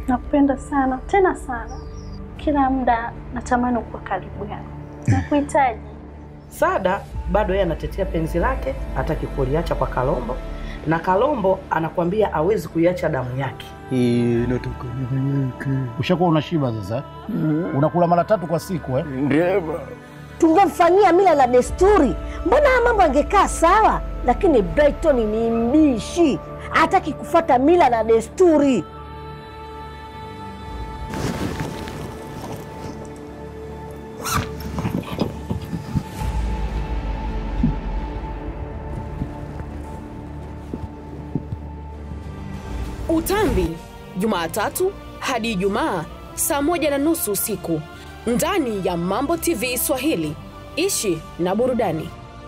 Nakupenda sana tena sana, kila muda natamani kuwa karibu yangu, nakuhitaji. Sada bado yeye anatetea penzi lake, hataki kuliacha kwa Kalombo, na Kalombo anakwambia hawezi kuiacha damu yake. Ushakuwa unashiba sasa eh? Unakula mara tatu kwa siku eh? Tungemfanyia mila na desturi, mbona haya mambo angekaa sawa? Lakini Brighton ni mbishi, hataki kufuata mila na desturi. Utambi Jumatatu hadi Ijumaa saa moja na nusu usiku ndani ya Mambo TV Swahili. Ishi na burudani.